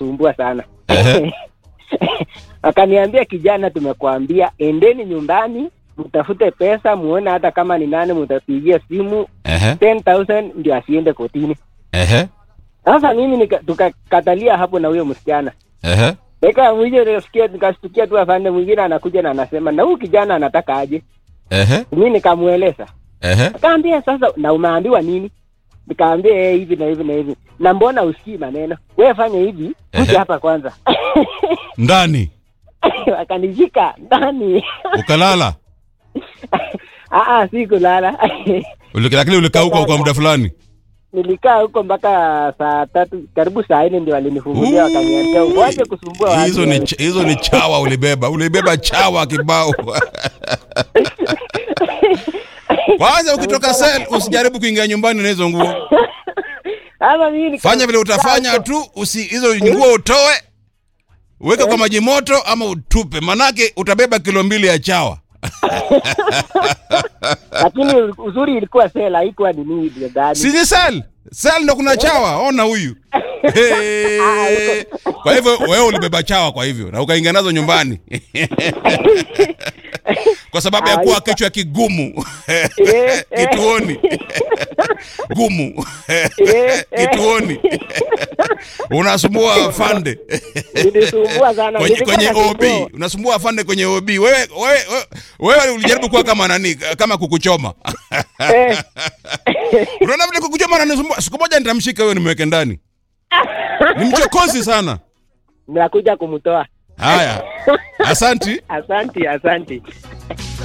inasumbua sana Ehe. akaniambia kijana tumekuambia endeni nyumbani mtafute pesa muone hata kama ni nani mtapigia simu Ehe. 10000 ndio asiende kotini Ehe. sasa mimi nika- tukakatalia hapo na huyo msichana Ehe. Eka mwije nasikia nikashtukia tu afande mwingine anakuja na anasema na huyu kijana anataka aje. Ehe. Mimi nikamueleza. Ehe. Akaambia sasa na umeambiwa nini? Nikaambia eh hivi na hivi na hivi. Na mbona usikii maneno? Wewe fanya hivi, Ehe. kuja hapa kwanza. Ndani Akanishika ndani. ukalala, Ah ah si kulala. Uli- lakini ulikaa huko kwa muda fulani. Nilikaa huko mpaka saa tatu karibu saa nne ndio walinifungulia wakaniambia uache kusumbua watu. Hizo ni wewe." ch- hizo ni chawa ulibeba, ulibeba chawa kibao. Kwanza ukitoka sel usijaribu kuingia nyumbani na hizo nguo. Sasa mimi nika- Fanya vile utafanya tu, usi hizo nguo utoe, uweke kwa maji moto ama utupe, manake utabeba kilo mbili ya chawa. lakini uzuri ilikuwa sela haikuwa nini ndani. Si ni sel? Sel ndo kuna chawa, ona huyu. Hey. Kwa hivyo wewe ulibeba chawa kwa hivyo na ukaingia nazo nyumbani. kwa sababu ya kuwa kichwa kigumu kituoni gumu kituoni unasumbua afande Nilisumbua sana. kwenye, Nilikuwa kwenye nasumbua. OB unasumbua afande kwenye OB wewe wewe wewe, wewe ulijaribu kuwa kama nani kama kukuchoma Eh, unaona vile kukuchoma ananisumbua siku moja nitamshika wewe nimweke ndani ni mchokozi sana nakuja kumtoa. haya asanti Asanti, asanti.